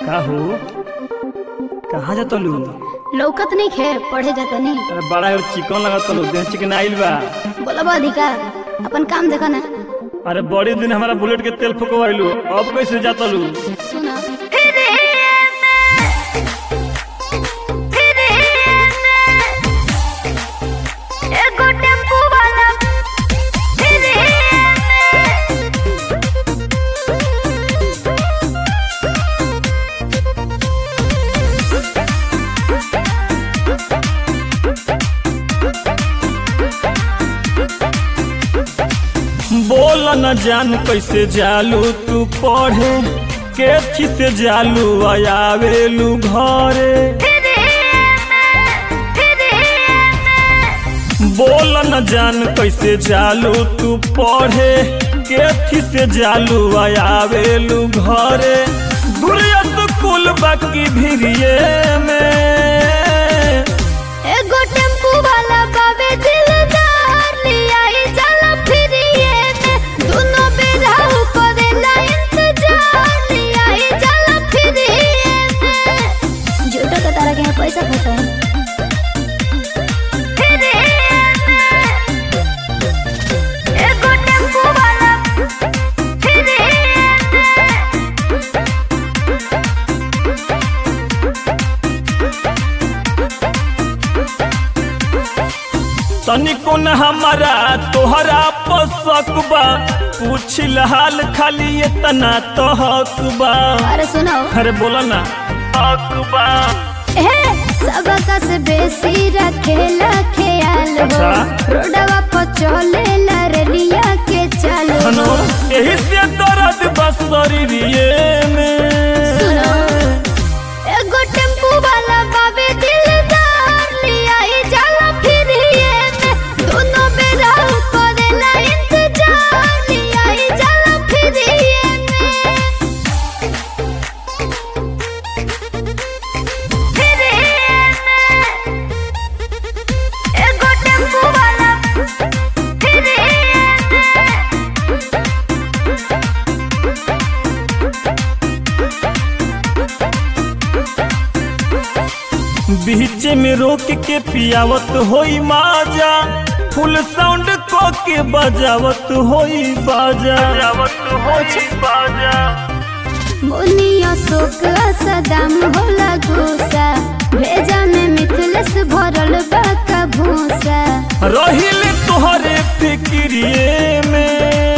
का हो कहाँ जा तलू लौकत नहीं खे पढ़े जाता नहीं अरे बड़ा और चिकन लगा तलू देह चिकन आइल बा बोलब अधिकार अपन काम देखो ना अरे बड़ी दिन हमारा बुलेट के तेल फुकवाइलू अब कैसे जा तलू सुना एगो टेम्पू वाला फिरे बोल न जान कैसे जालू तू पढ़े केथी से जालू आयावेलू घरे बोल न जान कैसे जालू तू पढ़े केथी से जालू आयावेलू घरे दुरिया कुल बाकी भिरिये में एगो टेम्पू वाला बाबे दिलदार लिया ही चला फिरिए में दोनों बेरा करेला इंतजार लिया ही चला फिरिए में झूठो के तारा के यहाँ पैसा फंसा है फिरिए में एगो टेम्पू वाला फिरिए में तनिको न हमारा तोहरा पसक बा पूछिल हाल खाली इतना तो हक बा अरे सुनो अरे बोला ना हक बा ए सबका से बेसी रखेला ख्याल हो अच्छा। रोडवा पर चले लरलिया के चालो हनो यही से दर्द बस शरीरिये सुनो में एगो टेम्पू वाला बाबे दिलदार लिया ही जाला फिरिए में दोनों बेरा करेला इंतजार लिया ही जाला फिरिए में फिरिए में एगो टेम्पू वाला फिरिए में बीच में रोक के पियावत होई माजा फुल साउंड को के बजावत होई बाजा बजावत होई बाजा मुनिया शोक सदाम होला गुस्सा भेजा में मिथलस भरल बा का भूसा रहिल तोहरे फिक्रिए में